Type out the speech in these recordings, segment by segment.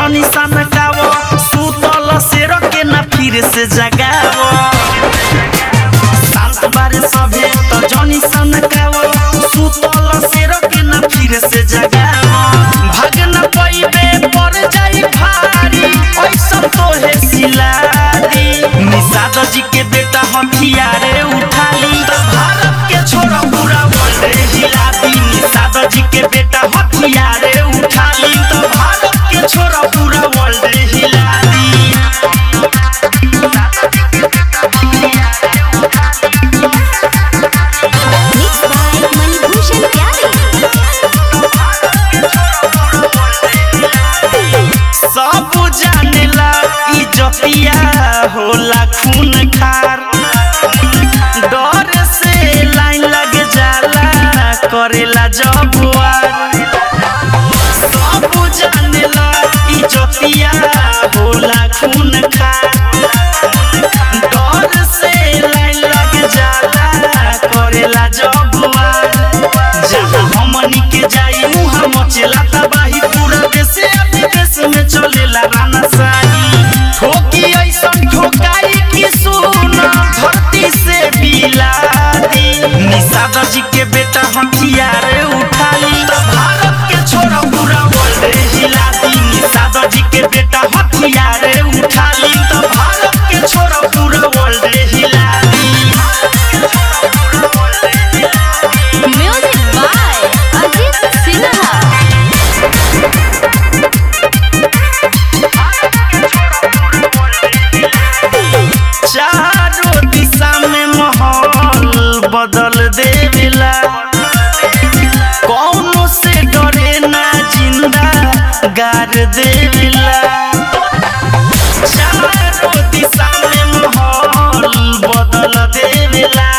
जनी सनकावो सुतल से रखे ना फिर से जगावो शांत बारे सभे तो जनी सनकावो सुतल से रखे ना फिर से जगावो भाग न पइबे पर जाई भारी ऐसा तो है सिलारी निषाद जी के बेटा हथियारे उठाली तो भारत के छोड़ा पूरा वर्ल्ड हिला दी निषाद जी के बेटा हथियारे उठाली तो भारत के छोड़ा पूरा वर्ल्ड हिला दी मिक्स बाय मणिभूषण प्यारे सब जानेला ई जतिया होला खून खार डर से लाइन लग जाला करेला जबुआर सब जानेला ई जतिया होला खून खार डर से लाइन लग जाला करेला जबुआर जहाँ हमनी के जाई मुहा मचेला तबाही पूरा देश आ विदेश में चलेला राना साही ठोकी ऐसन ठोकाई कि सुन धरती से बिलादी निषाद जी के बेटा हथियार उठाली तो भारत के छोड़ा पूरा वर्ल्ड हिला दी निषाद जी के बेटा हथियार उठाली तो भारत के छोड़ा पूरा वर्ल्ड हिला दी म्यूजिक बाय अजीत सिन्हा चारों दिशा में माहौल बदल देवेला कौनो से डरे ना जिंदा गार देवेला चारों दिशा में माहौल बदल देवेला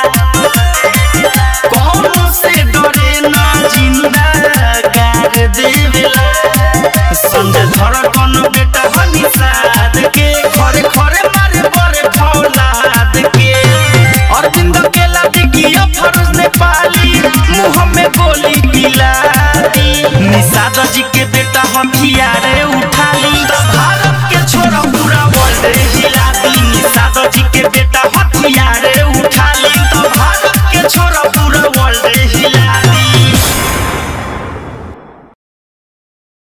कौनो से डरे ना जिंदा गार देवेला संजय धड़कन बेटा हनी साध के खरे खरे मारे बड़े फौलाद के अरविंद के लादी की फरोज नेपाली मुंह में गोली गिला दी निषाद जी के बेटा हथियारे उठा